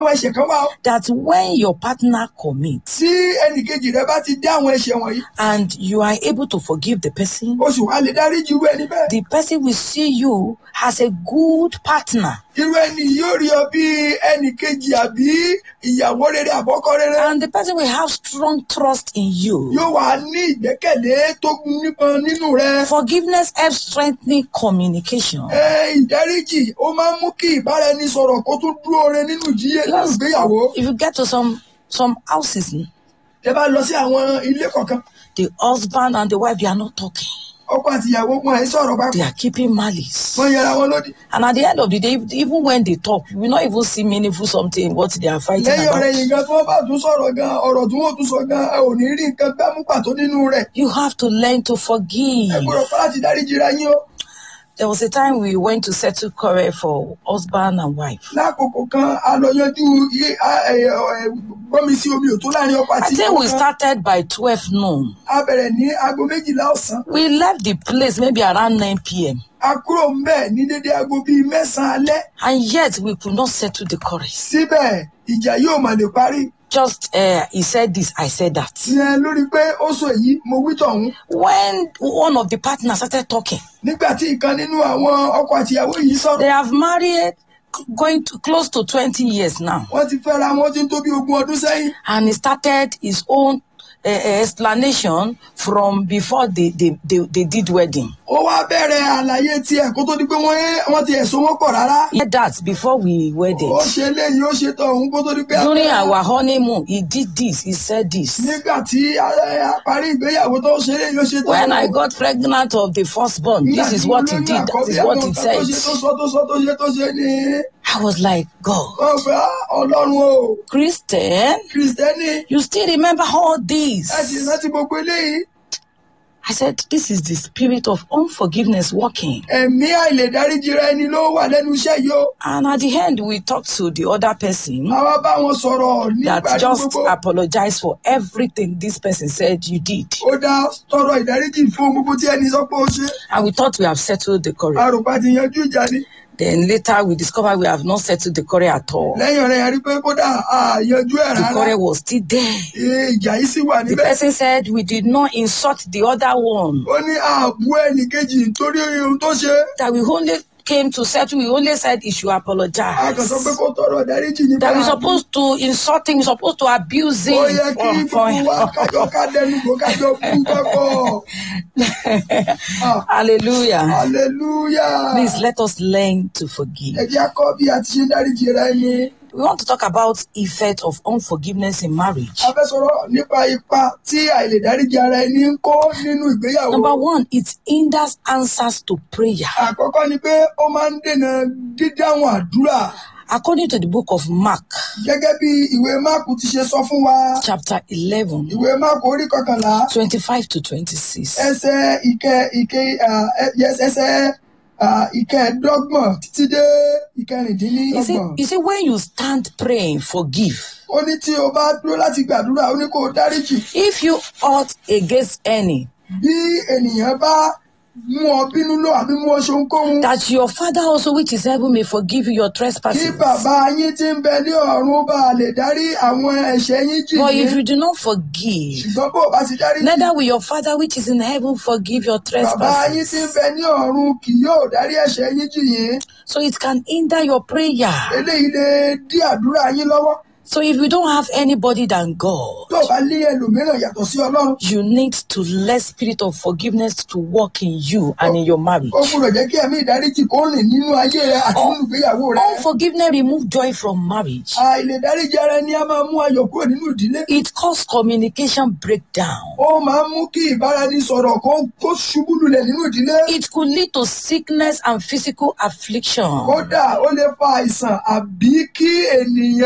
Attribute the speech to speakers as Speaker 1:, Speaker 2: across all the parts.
Speaker 1: àwọn ẹ̀ṣẹ̀ kan wà ó
Speaker 2: that when your partner commits
Speaker 1: tí ẹnìkejì rẹ bá ti dé àwọn ẹ̀ṣẹ̀ wọ̀nyí
Speaker 2: and you are able to forgive the person,
Speaker 1: o sì wá lè dáríjì irú ẹni bẹ́ẹ̀
Speaker 2: the person will see you as a good partner
Speaker 1: irú ẹni yóò rí ọ bí ẹnìkejì àbí ìyàwó rere àbọ́kọ rere
Speaker 2: and the person will have strong trust in you.
Speaker 1: yóò wá ní ìgbẹ́kẹ̀lé tó nípọn nínú rẹ
Speaker 2: Forgiveness helps strengthening communication.
Speaker 1: ẹ ìdáríjì ó máa ń mú kí ìbáraẹnisọ̀rọ̀ kó tún dúró re nínú ìjíyé nínú
Speaker 2: Because
Speaker 1: ìgbéyàwó
Speaker 2: if you get to some some houses,
Speaker 1: tẹ bá lọ sí àwọn ilé kọ̀ọ̀kan
Speaker 2: the husband and the wife they are not talking.
Speaker 1: ọkọ àti ìyàwó wọn ẹ sọ̀rọ̀
Speaker 2: They
Speaker 1: papọ̀
Speaker 2: are keeping malice.
Speaker 1: wọn yẹra wọn lódì
Speaker 2: And at the end of the day, even when they talk, you will not even see meaningful something in what they are fighting
Speaker 1: lẹ́yìn ọ̀rẹ́
Speaker 2: about.
Speaker 1: yìí gan tí wọ́n bá tún sọ̀rọ̀ gan ọ̀rọ̀ tí wọ́n tún sọ gan ẹ ò ní rí nǹkan gbámú pàtó nínú rẹ̀
Speaker 2: You have to learn to
Speaker 1: ẹ
Speaker 2: forgive.
Speaker 1: gbọ́dọ̀ pa láti dáríjì ra yín o
Speaker 2: There was a time we went to settle quarrel for husband and wife.
Speaker 1: lákòókò kan a lọ yanjú iye- a- ẹ- ẹ- gbọ́mi sí omi òtó láàrin ọkọ
Speaker 2: I
Speaker 1: àti
Speaker 2: think we
Speaker 1: ìyàwó kan
Speaker 2: started by 12 noon.
Speaker 1: a bẹ̀rẹ̀ ní aago méjìlá ọ̀sán
Speaker 2: We left the place maybe around 9 p.m.
Speaker 1: a kúrò ńbẹ̀ ní dédé aago bíi mẹ́sàn-án alẹ́
Speaker 2: And yet we could not settle the quarrel.
Speaker 1: síbẹ̀ ìjà yóò mà lè parí
Speaker 2: Just uh, he said this, I said that.
Speaker 1: ìyẹn lórí pé ó sọ èyí mo wí tọ̀hún
Speaker 2: When one of the partners started talking,
Speaker 1: nígbà tí ìkan nínú àwọn ọkọ àti ìyàwó yìí sọ̀rọ̀
Speaker 2: they have married going to close to 20 years now.
Speaker 1: wọ́n ti fẹ́ra wọn ó ti ń tó bí ogún ọdún sẹ́yìn
Speaker 2: And he started his own uh, explanation from before they, they, they, they did wedding.
Speaker 1: ó wá bẹ̀rẹ̀ àlàyé tiẹ̀ kó tó di pé wọ́n wọ́n ti ẹ̀sùn wọn pọ̀ rárá
Speaker 2: He did that before we wedded.
Speaker 1: ó ṣe eléyìí ó ṣe tọ̀hún kó tó di pé a
Speaker 2: During
Speaker 1: fẹ́ra.
Speaker 2: our honeymoon, he did this, he said this.
Speaker 1: nígbà tí a a parí ìgbéyàwó tó ṣe eléyìí ó ṣe tọ̀hún.
Speaker 2: When I got pregnant of the firstborn,
Speaker 1: Nígbà
Speaker 2: this is
Speaker 1: tí
Speaker 2: what
Speaker 1: mo
Speaker 2: he
Speaker 1: lóyún
Speaker 2: did, that
Speaker 1: àkọ́bí,
Speaker 2: is what
Speaker 1: àwọn
Speaker 2: he
Speaker 1: nǹkan tó
Speaker 2: said.
Speaker 1: ṣe tó sọ tó sọ tó ṣe tó ṣe ni
Speaker 2: I was like, God,
Speaker 1: wọ́n fẹ́ "Ah, ọlọ́run o
Speaker 2: Christian,
Speaker 1: kìrìsìtẹ́nì
Speaker 2: you still remember all
Speaker 1: ẹ sì
Speaker 2: this.
Speaker 1: rántí gbogbo eléyìí
Speaker 2: I said, this is the spirit of unforgiveness working.
Speaker 1: ẹ̀mí àìlèdáríjìra ẹni ló wà lẹ́nu iṣẹ́ yìí o
Speaker 2: And at the end, we talked to the other person
Speaker 1: àwa bá wọn sọ̀rọ̀ nígbà
Speaker 2: that
Speaker 1: tí
Speaker 2: just
Speaker 1: gbogbo
Speaker 2: apologized for everything this person said you did.
Speaker 1: ó dá tọrọ ìdáríjì fún gbogbo tí ẹni sọ pé ó ṣe
Speaker 2: And we thought we have settled the quarrel.
Speaker 1: àròpá ti yanjú ìjà ni
Speaker 2: Then later we discovered we have not settled the quarrel at all.
Speaker 1: lẹ́yìn ọ̀rẹ́ yẹn rí pé kódà a yanjú ẹ̀
Speaker 2: The
Speaker 1: rárá
Speaker 2: quarrel was still there.
Speaker 1: Ee, ìjà yìí sì wà
Speaker 2: The
Speaker 1: níbẹ̀
Speaker 2: person said we did not insult the other one.
Speaker 1: ó ní ààbò ẹnì kejì nítorí ohun tó ṣe
Speaker 2: That we only came to settle, we only said he should
Speaker 1: a kàn sọ
Speaker 2: apologize.
Speaker 1: pé kó tọrọ ìdáríjì ní
Speaker 2: That we're
Speaker 1: báyìí.
Speaker 2: supposed to insult him, we're supposed to abuse
Speaker 1: ó
Speaker 2: him.
Speaker 1: yẹ kí
Speaker 2: For,
Speaker 1: gbogbo wa kájọ ká dẹnu kó kájọ kú kẹ́kọ̀ọ́ Ah,
Speaker 2: Hallelujah.
Speaker 1: hallelujah
Speaker 2: Please let us learn to forgive.
Speaker 1: ẹ jẹ́ kọ́ bí a ti ṣe ń dáríjì ra ẹni
Speaker 2: We want to talk about effect of unforgiveness in marriage.
Speaker 1: a fẹ́ sọ̀rọ̀ nípa ipa tí àìlèdáríjì ara ẹni ń kó nínú ìgbéyàwó
Speaker 2: Number one, it hinders answers to prayer.
Speaker 1: àkọ́kọ́ ni pé ó máa ń dènà dídáhùn àdúrà
Speaker 2: According to the book of Mark,
Speaker 1: gẹ́gẹ́ bí ìwé máàkù ti ṣe sọ fún wa
Speaker 2: chapter 11,
Speaker 1: ìwé máàkù orí kọkànlá
Speaker 2: 25 to 26.
Speaker 1: ẹsẹ̀ ìkẹ ìkẹ ah, ẹ- yes, ẹsẹ̀ ah, ìkẹẹ̀ẹ́dọ́gbọ̀n títí dé
Speaker 2: He said,
Speaker 1: ìkẹrìndínlọ́gbọ̀n.
Speaker 2: he said, when you stand praying, forgive.
Speaker 1: ó ní tí o bá dúró láti gbàdúrà ó ní kó o dáríjì
Speaker 2: If you ought against any,
Speaker 1: bí ènìyàn bá mú ọ bínú lọ àbí mú ọ ṣohunkóhun
Speaker 2: that your Father also which is heaven may forgive you your
Speaker 1: kí
Speaker 2: trespasses.
Speaker 1: bàbá yín tí ń bẹ ní ọ̀run bá lè dárí àwọn ẹ̀ṣẹ̀ yín jì
Speaker 2: But if
Speaker 1: yín
Speaker 2: you do not forgive,
Speaker 1: ṣùgbọ́n bó o bá ti dáríjì
Speaker 2: neither will your Father which is in heaven forgive your
Speaker 1: bàbá yín tí ń
Speaker 2: trespasses.
Speaker 1: bẹ ní ọ̀run kì yóò dárí ẹ̀ṣẹ̀ yín jì yín
Speaker 2: So it can hinder your prayer.
Speaker 1: eléyìí lè dí àdúrà yín lọ́wọ́
Speaker 2: So if you don't have anybody than God,
Speaker 1: tó o bá lé ẹlòmíràn yàtọ̀ sí ọlọ́run
Speaker 2: you need to let spirit of forgiveness to work in you and in your marriage.
Speaker 1: ó gbúdọ̀ jẹ́ kí ẹ̀mí ìdáríjì kó rìn nínú ayé rẹ àti nínú ìgbéyàwó rẹ
Speaker 2: Unforgiveness remove joy from marriage.
Speaker 1: àìlèdáríjì ara ẹni á máa mú ayọ̀ kúrò nínú ìdílé
Speaker 2: It cause communication breakdown.
Speaker 1: ó máa ń mú kí ìbáraẹnisọ̀rọ̀ kó kó ṣubú lulẹ̀ nínú ìdílé
Speaker 2: It could lead to sickness and physical affliction.
Speaker 1: kódà ó lè fa àìsàn àbí kí ènìyàn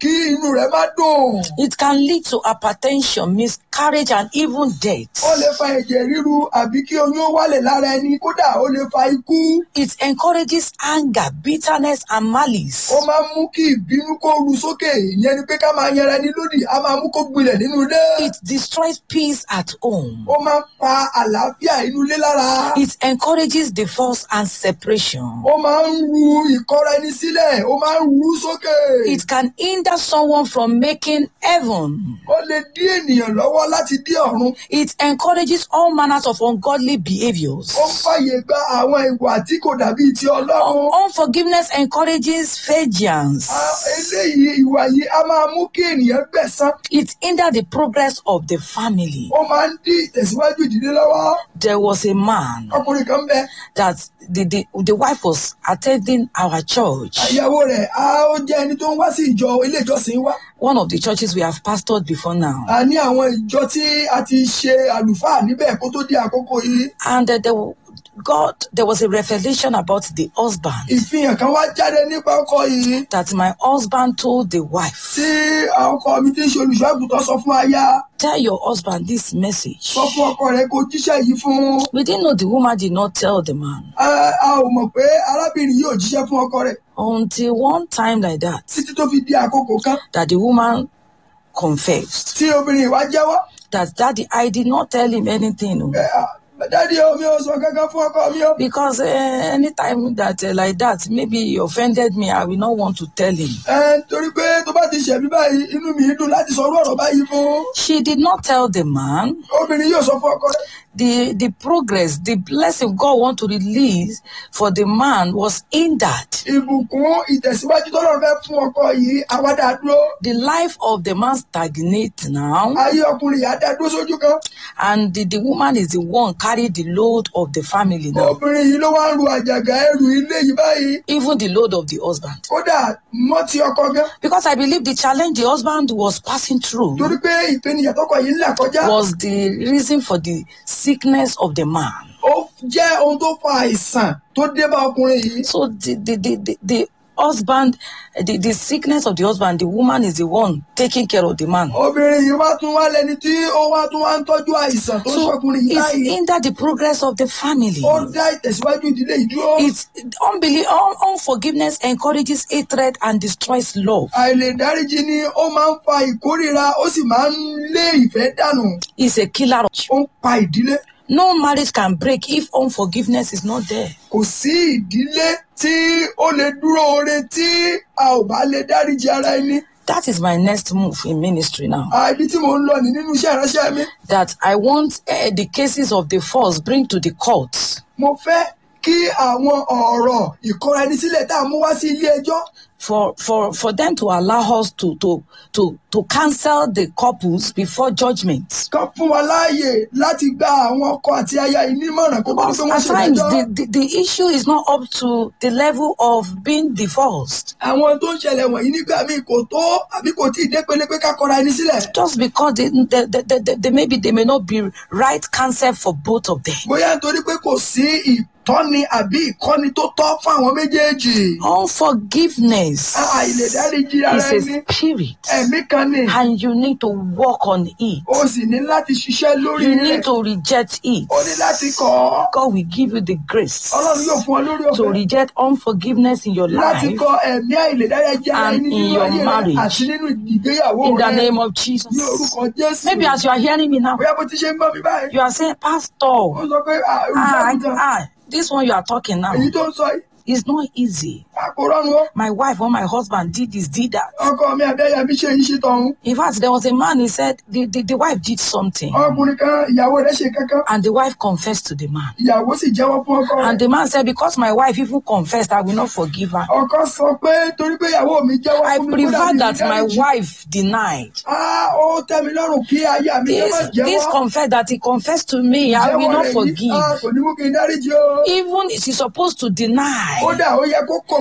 Speaker 1: kí inú rẹ̀ má dùn.
Speaker 2: It can lead to hypertension, miscarriage, and even death.
Speaker 1: ó lè fa ẹ̀jẹ̀ ríru àbí kí oyún ó wálẹ̀ lára ẹni kódà ó lè fa ikú.
Speaker 2: It encourages anger, bitterness, and malice.
Speaker 1: ó máa ń mú kí ìbínú kó ru sókè ìyẹn ni pé ká máa yanra ẹni lódì á máa mú kó gbilẹ̀ nínú ilé.
Speaker 2: It destroys peace at home.
Speaker 1: ó máa ń pa àlàáfíà inú ilé lára.
Speaker 2: It encourages divorce and separation.
Speaker 1: ó máa ń ru ìkọra ẹni sílẹ̀ ó máa ń ru sókè.
Speaker 2: It can hinder someone from making heaven.
Speaker 1: ó lè dí ènìyàn lọ́wọ́ láti dí ọ̀run.
Speaker 2: It encourages all manners of ungodly behaviors.
Speaker 1: ó ń fàyè gba àwọn ìwà tí kò dàbí ti ọlọ́run.
Speaker 2: Unforgiveness encourages vengeance.
Speaker 1: Ah, eléyìí ìwà yìí a máa mú kí ènìyàn gbẹ̀san.
Speaker 2: It hinders the progress of the family.
Speaker 1: ó máa ń dí ìtẹ̀síwájú ìdílé lọ́wọ́.
Speaker 2: There was a man
Speaker 1: ọkùnrin kan bẹ
Speaker 2: that the, the, the wife was attending our church,
Speaker 1: ìyàwó rẹ̀ á ó jẹ́ ẹni tó ń wá sí ìjọ ilé ìjọsìn wa.
Speaker 2: one of the churches we have pastored before now.
Speaker 1: a ní àwọn ìjọ tí a ti ṣe àlùfáà níbẹ̀ kó tó di àkókò yìí.
Speaker 2: And uh, there, wa- God, there was a revelation about the husband
Speaker 1: ìfihàn kan wá jáde nípa ọkọ yìí
Speaker 2: that my husband told the wife,
Speaker 1: tí ọkọ mi ti ń ṣe olùṣọ́ àgùntàn sọ fún aya
Speaker 2: Tell your husband this message.
Speaker 1: sọ fún ọkọ rẹ kó jíṣẹ́ yìí fún.
Speaker 2: We didn't know the woman did not tell the man
Speaker 1: a a ò mọ̀ pé arábìnrin yìí ò jíṣẹ́ fún ọkọ rẹ̀
Speaker 2: until one time like that
Speaker 1: títí tó fi di àkókò kan
Speaker 2: that the woman confessed
Speaker 1: tí obìnrin ìwà jẹ́wọ́.
Speaker 2: that daddy I did not tell him anything o.
Speaker 1: ẹ, ah, dádì o mi ò sọ kankan fún ọkọ mi o.
Speaker 2: because uh, anytime that uh, like that maybe he offended me I will not want to tell him.
Speaker 1: ẹ torí pé tó bá ti ṣẹ̀mí báyìí inú mi dùn láti sọ orú ọ̀rọ̀ báyìí fún.
Speaker 2: She did not tell the man
Speaker 1: obìnrin yóò sọ fún ọkọ rẹ̀.
Speaker 2: the the progress the blessing God want to release for the man was hindered.
Speaker 1: ìbùkún ìtẹ̀síwájú tọ́lọ́run fẹ́ fún ọkọ yìí àwádà dúró.
Speaker 2: The life of the man stagnates now
Speaker 1: ayé ọkùnrin yìí á dá dúró sójú kan.
Speaker 2: and the, the woman is the one carry the load of the family now
Speaker 1: obìnrin yìí ló wá ń ru àjàgà ẹrù ilé yìí báyìí.
Speaker 2: even the load of the husband.
Speaker 1: kódà mọ́ ti ọkọ gan.
Speaker 2: Because I believe the challenge the husband was passing through
Speaker 1: torí pé ìpènìyàn tọkọ yìí ń là kọjá.
Speaker 2: was the reason for the sickness of the man.
Speaker 1: ó jẹ́ ohun tó fa àìsàn tó dé bá ọkùnrin yìí.
Speaker 2: So the the the, the, the husband, the, the sickness of the husband, the woman is the one taking care of the man.
Speaker 1: obìnrin yìí wá tún wá lẹni tí ó wá tún wá ń tọ́jú àìsàn tó ń
Speaker 2: So
Speaker 1: ṣọkùnrin yìí
Speaker 2: it
Speaker 1: báyìí.
Speaker 2: hindered the progress of the family.
Speaker 1: ó dá ìtẹ̀síwájú ìdílé yìí dúró.
Speaker 2: It's unbelief, un, unforgiveness encourages hatred and destroys love.
Speaker 1: àìlèdáríjì ni ó máa ń fa ìkórìíra ó sì máa ń lé ìfẹ́ dànù.
Speaker 2: It's a killer.
Speaker 1: ó ń pa ìdílé.
Speaker 2: No marriage can break if unforgiveness is not there.
Speaker 1: kò sí ìdílé tí ó lè dúró oore tí a ò bá lè dáríjì ara ẹni.
Speaker 2: That is my next move in ministry now.
Speaker 1: Ah, ibi tí mò ń lọ ní nínú iṣẹ́ ìránṣẹ́ mi.
Speaker 2: That I want uh, the cases of the false bring to the courts.
Speaker 1: mo fẹ́ kí àwọn ọ̀rọ̀ ìkọra ẹni sílẹ̀ tá a mú wá sí ilé ẹjọ́
Speaker 2: for for for them to allow us to to to to cancel the couples before judgment.
Speaker 1: kan fún wa láàyè láti gba àwọn ọkọ àti aya yìí nímọ̀ràn kó tó di
Speaker 2: Because
Speaker 1: pé wọ́n
Speaker 2: at times
Speaker 1: ṣèdájọ́.
Speaker 2: the, the the issue is not up to the level of being divorced.
Speaker 1: àwọn tó ń ṣẹlẹ̀ wọ̀nyí nígbà míì kò tó àbí kò tí ì dé pele pé ká kọra ẹni sílẹ̀.
Speaker 2: Just because they, they, they, they, they, they maybe they may not be right counsel for both of them.
Speaker 1: bóyá nítorí pé kò sí ìtọ́ni àbí ìkọ́ni tó tọ́ fún àwọn méjèèjì.
Speaker 2: Unforgiveness
Speaker 1: àìlèdáríjì ara
Speaker 2: is
Speaker 1: ẹni
Speaker 2: a spirit,
Speaker 1: ẹ̀mí kan ni
Speaker 2: and you need to work on it.
Speaker 1: o sì ní láti ṣiṣẹ́ lórí
Speaker 2: You
Speaker 1: rẹ̀
Speaker 2: need to reject it.
Speaker 1: o ní láti kọ́ ọ́.
Speaker 2: God will give you the grace
Speaker 1: ọlọ́run yóò fún ọ lórí
Speaker 2: to
Speaker 1: ọ̀fẹ́
Speaker 2: reject unforgiveness in your
Speaker 1: láti
Speaker 2: life
Speaker 1: kọ ẹ̀mí àìlèdáríjì ara
Speaker 2: and
Speaker 1: ẹni
Speaker 2: in
Speaker 1: nínú
Speaker 2: your
Speaker 1: ayé rẹ
Speaker 2: marriage.
Speaker 1: àti nínú ìgbéyàwó
Speaker 2: in the
Speaker 1: rẹ
Speaker 2: name of
Speaker 1: ní
Speaker 2: Jesus.
Speaker 1: orúkọ jésù.
Speaker 2: Maybe as you are hearing me now,
Speaker 1: bóyá bó ti ṣe ń gbọ́ mi báyìí
Speaker 2: you are saying,
Speaker 1: ó
Speaker 2: Pastor,
Speaker 1: sọ pé
Speaker 2: ah,
Speaker 1: olùṣàgùtàn
Speaker 2: ah, this one you are talking now
Speaker 1: èyí tó ń sọ yìí
Speaker 2: is not easy.
Speaker 1: a kò rọrùn o
Speaker 2: My wife or my husband did this, did that.
Speaker 1: ọkọ mi àbẹ́yà mi ṣe yìí ṣe tọ̀hún
Speaker 2: In fact, there was a man, he said, the, the, the wife did something.
Speaker 1: ọkùnrin kan ìyàwó rẹ̀ ṣe kankan
Speaker 2: And the wife confessed to the man.
Speaker 1: ìyàwó sì jẹ́wọ́ fún ọkọ
Speaker 2: And
Speaker 1: rẹ̀
Speaker 2: the man said, Because my wife even confessed, I will not forgive her.
Speaker 1: ọkọ sọ pé torí pé ìyàwó mi jẹ́wọ́
Speaker 2: I
Speaker 1: fún mi kódà
Speaker 2: prefer
Speaker 1: mi
Speaker 2: that
Speaker 1: ní
Speaker 2: my
Speaker 1: dáríjì.
Speaker 2: wife denied.
Speaker 1: Ah, ó tẹ́ mi lọ́rùn kí aya mi jẹ́ má
Speaker 2: This, this
Speaker 1: jẹ́wọ́
Speaker 2: confess that he confessed to me, I will
Speaker 1: jẹ́wọ́
Speaker 2: not
Speaker 1: rẹ̀ yìí
Speaker 2: forgive.
Speaker 1: ah, kò ní mú kí n dáríjì o
Speaker 2: Even she's supposed to deny.
Speaker 1: kódà ó yẹ kó kọ̀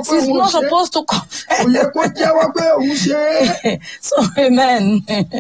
Speaker 1: jẹ́wọ́ pé
Speaker 2: She's
Speaker 1: òun ò
Speaker 2: not
Speaker 1: ṣe é.
Speaker 2: supposed to
Speaker 1: kò
Speaker 2: confess.
Speaker 1: yẹ kó jẹ́wọ́ pé òun ṣe é.
Speaker 2: so amen.